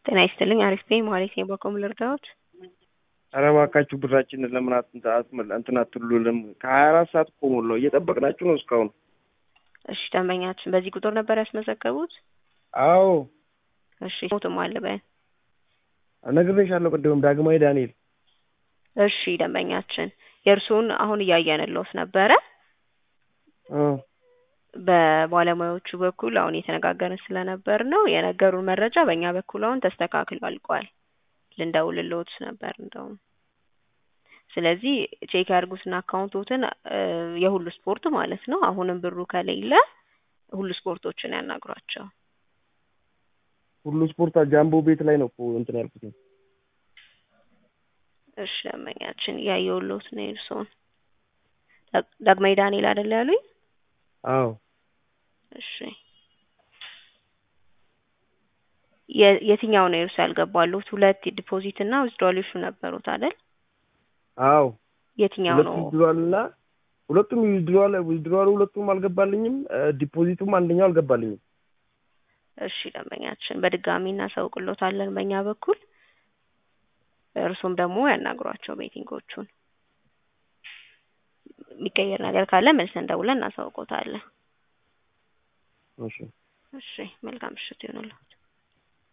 ጤና ይስጥልኝ አሪፍ ነኝ ማለት ነው በኮም ልርዳዎት? ኧረ እባካችሁ ብራችንን ለምን እንትን አትሉልም? ከሀያ አራት ሰዓት እኮ ሞላው እየጠበቅናችሁ ነው እስካሁን። እሺ ደንበኛችን በዚህ ቁጥር ነበር ያስመዘገቡት? አዎ እሺ ሞትም አለ በይ ነግሬሻለሁ ቅድምም ዳግማዊ ዳንኤል። እሺ ደንበኛችን የእርስዎን አሁን እያየንልዎት ነበረ እ በባለሙያዎቹ በኩል አሁን እየተነጋገርን ስለነበር ነው የነገሩን መረጃ በእኛ በኩል አሁን ተስተካክሎ አልቋል። ልንደውልልዎት ነበር እንደውም። ስለዚህ ቼክ ያድርጉትና አካውንቶትን የሁሉ ስፖርት ማለት ነው። አሁንም ብሩ ከሌለ ሁሉ ስፖርቶችን ያናግሯቸው። ሁሉ ስፖርት ጃምቦ ቤት ላይ ነው እኮ እንትን ያልኩት። እሺ ደንበኛችን እያየሁልዎት ነው የእርስዎን። ዳግማዊ ዳንኤል አይደል ያሉኝ? አዎ እሺ የትኛው ነው የእርሱ ያልገባሉት? ሁለት ዲፖዚት እና ዊዝድሮዋል ኢሹ ነበሩት አይደል? አዎ የትኛው ሁለት ነው? ዊዝድሮዋል እና ሁለቱም ዊዝድሮዋል ዊዝድሮዋሉ ሁለቱም አልገባልኝም፣ ዲፖዚቱም አንደኛው አልገባልኝም። እሺ ደንበኛችን በድጋሚ እናሳውቅሎታለን በእኛ በኩል። እርሱም ደግሞ ያናግሯቸው ቤቲንጎቹን። የሚቀየር ነገር ካለ መልሰን ደውለን እናሳውቆታለን። እሺ እሺ መልካም ምሽት ይሆንልዎት።